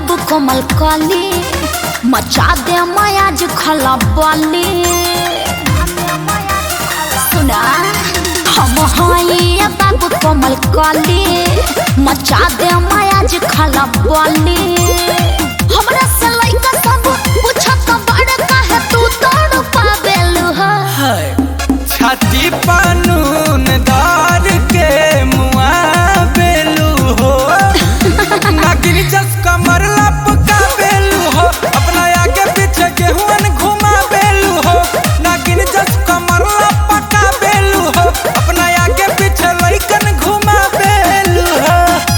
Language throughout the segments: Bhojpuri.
बाबू कोमल कली मचा दे मयाज खला बली सुना हम हई बाबू कोमल कली मचा दे मयाज खला बली हमरा से लइका सब पूछत बड़ काहे तू तोड़ पावेलु ह छाती पानून दार के मुआ बेलू हो नागिन जस कमर लपका बेलू हो अपना आगे पीछे गेहुअन घुमा बेलू हो नागिन जस कमर लपका बेलू हो अपना आगे पीछे लइकन घुमा बेलू हो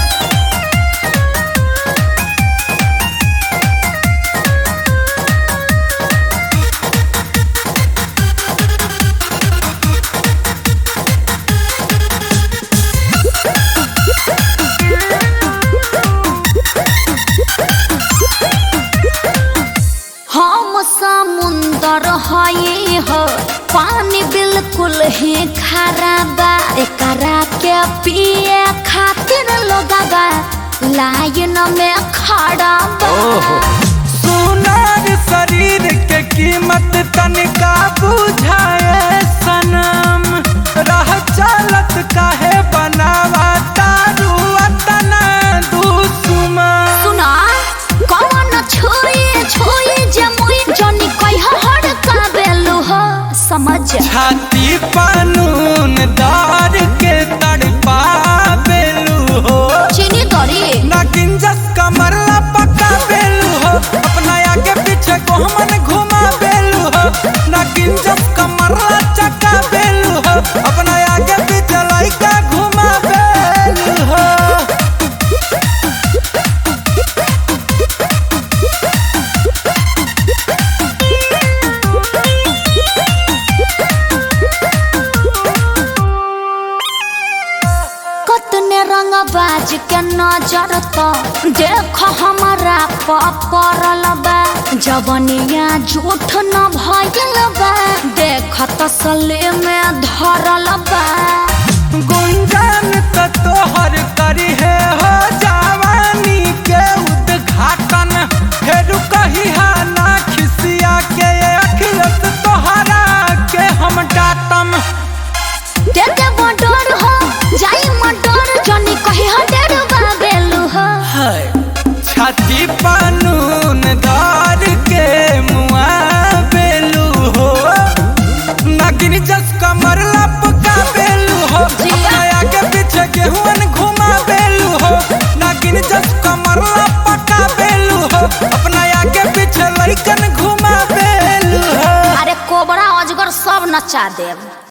हम समुंदर हई हो पानी बिल्कुल ही खारा बा एकरा के पिए खातिर लोगवा लाइन में खड़ा बा सुनार शरीर के कीमत तनिका बुझाए सनम रह चालत काहे बनावा तारू अतना दुश्मन सुना कौन छुई छुई जे मुई जनी कह हड़ का बेलु हो समझ छाती पानून दार के तड़पा बेलू हो चीनी दरी नागिन जस कमर लपका बेलू हो अपना आगे पीछे गोहमन घुमा बेलू हो नागिन जस कमर चका बेलू हो अपना आगे पीछे लइका घुमा बेलू हो कतने रंग बाज के नजर तो देख हमारा पड़ल बा जवनिया झूठ न भइल बा देख तसले में धरल बा गुंजन तो तोहर करी है हो जवानी के उद्घाटन फेरू कही हा ना खिसिया के अखिलत तोहरा के हम डाटम दे दे मडर हो जाई मडर जनी कही हो डेर बेलू हो छाती पानून दार के मुआ बेलू हो नागिन जस कमर लपका बेलू हो अपना आगे पीछे गेहुअन घुमा बेलू हो नागिन जस कमर लपका बेलू हो अपना आगे पीछे लइकन घुमा बेलू हो अरे कोबरा अजगर सब नचा देव